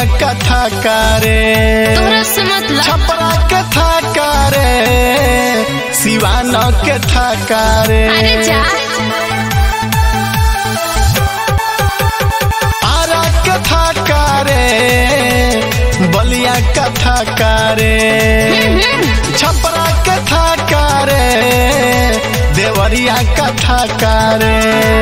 कथा करे तोरा से मतलब छपरा के था करे सिवान के था करे अरे जा आरा के था करे बलिया कथा करे छपरा के था करे देवरिया कथा करे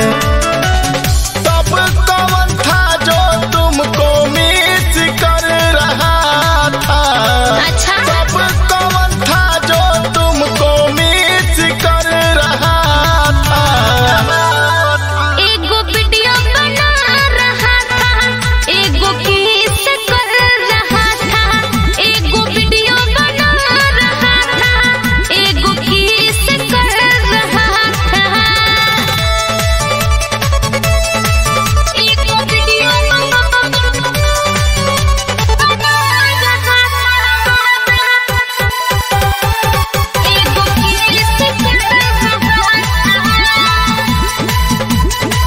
तब कौन था जो तुमको मिस कर रहा था अच्छा तब कौन था जो तुमको मिस कर रहा था एगो वीडियो बना रहा था एगो किस कर रहा था एगो वीडियो बना रहा था एगो किस कर रहा था एगो वीडियो बना रहा था एगो किस कर रहा था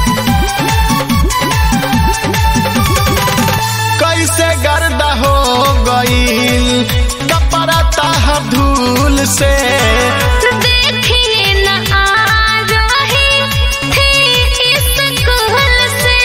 कैसे गर्दा हो गईल कपड़ा ताहर धूल से देखिए न आ रही थी इस कुहल से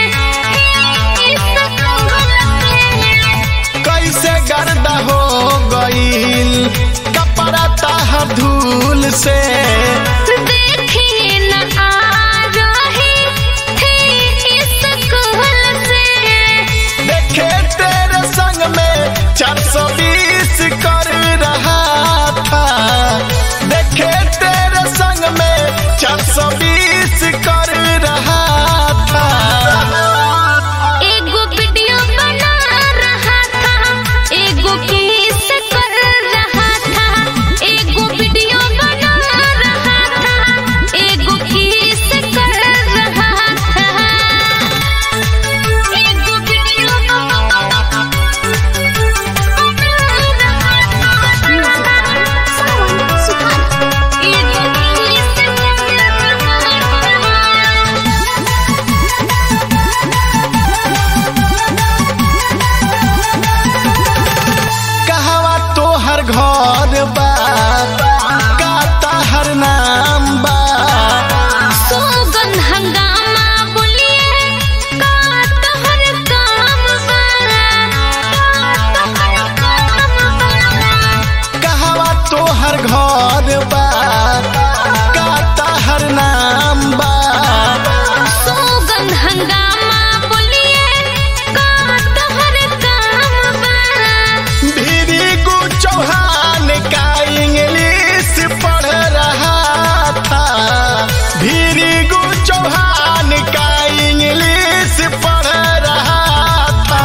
इस कुहल से कैसे गर्दा हो गईल कपड़ा ताहर धूल से देखिए न आ रही थी इस कुहल से देखे तेरे संग में चार सौ बीस कर रहा था देखे तेरे संग में चार सौ बीस कर रहा था एगो वीडियो बना रहा था एगो किस कर रहा था एगो वीडियो बना रहा था एगो किस कर रहा था एगो वीडियो एगो किस कर रहा था कहवा तोहर घर बा का ताहर नाम बा सोगन हंगामा बोलिए का तोहर काम बा का तोहर काम बा कहवा तोहर घर बा का ताहर नाम बा सोगन हंगामा बोलिए का तोहर काम बा भीरी गु चौहान का इंग्लिश पढ़ रहा था भीरी गु चौहान का इंग्लिश पढ़ रहा था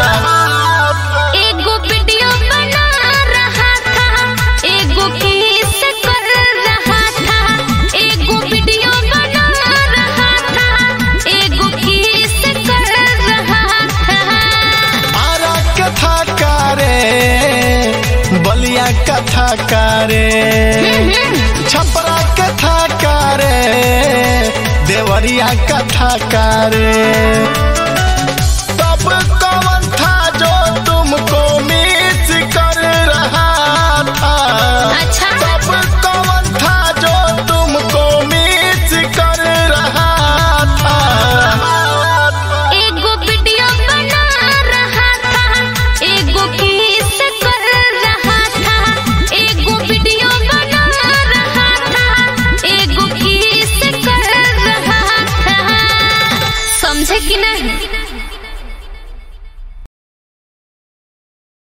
एगो वीडियो बना रहा था एगो किस कर रहा था एगो वीडियो बना रहा था एगो किस कर रहा था आरा कथा करे बलिया कथा करे छपरा कथा करे देवरिया कथा करे